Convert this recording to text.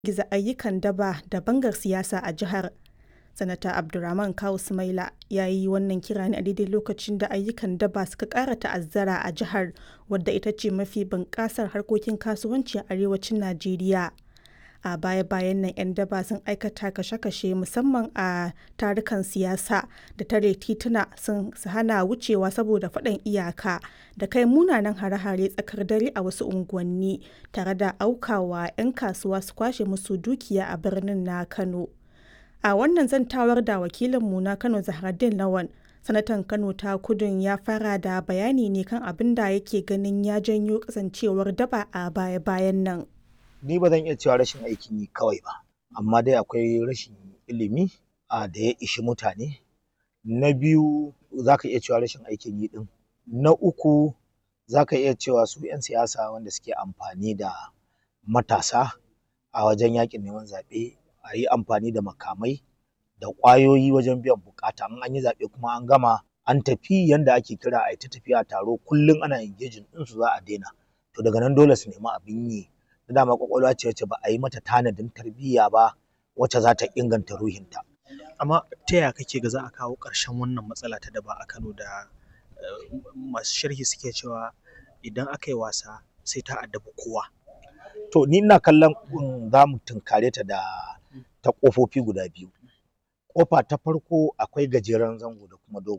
giza ayyukan daba da bangar siyasa a jihar. Sanata Abdurammanu Kawu Sumaila ya yi wannan kira ne a daidai lokacin da ayyukan daba suka ƙara ta'azzara a jihar wadda ita ce mafi bunƙasar harkokin kasuwanci a arewacin Najeriya. A baya-bayan nan 'yan daba sun aikata kashe-kashe musamman a tarukan siyasa da tare tituna sun hana wucewa saboda faɗan iyaka da kai munanan hare-hare tsakar dare a wasu unguwanni tare da aukawa 'yan kasuwa su kwashe musu dukiya a birnin na Kano. A wannan zantawar da wakilinmu na Kano Zahraddeen Lawan, Sanatan Kano ta Kudun ya fara da bayani ne kan abin da yake ganin ya janyo kasancewar daba a baya-bayan nan. Ni ba zan iya cewa rashin aikin yi kawai ba, amma dai akwai rashin ilimi a da ya ishi mutane. Na biyu za ka iya cewa rashin aikin yi ɗin. Na uku za ka iya cewa su 'yan siyasa wanda suke amfani da matasa a wajen yaƙin neman zaɓe a yi amfani da makamai da ƙwayoyi wajen biyan buƙata in an yi zaɓe kuma an gama an tafi yanda ake kira a yi ta tafiya taro kullum ana engaging ɗinsu za a daina to daga nan dole su nemi abin yi da dama ƙwaƙwalwa ce wacce ba a yi mata tanadin tarbiyya ba wacce za ta inganta ruhinta. Amma ta yaya kake ga za a kawo ƙarshen wannan matsala ta daba a Kano da masu sharhi suke cewa idan aka yi wasa sai ta addabi kowa? To ni ina kallon za mu tunkare ta da ta ƙofofi guda biyu. Ƙofa ta farko akwai gajeren zango da kuma dogon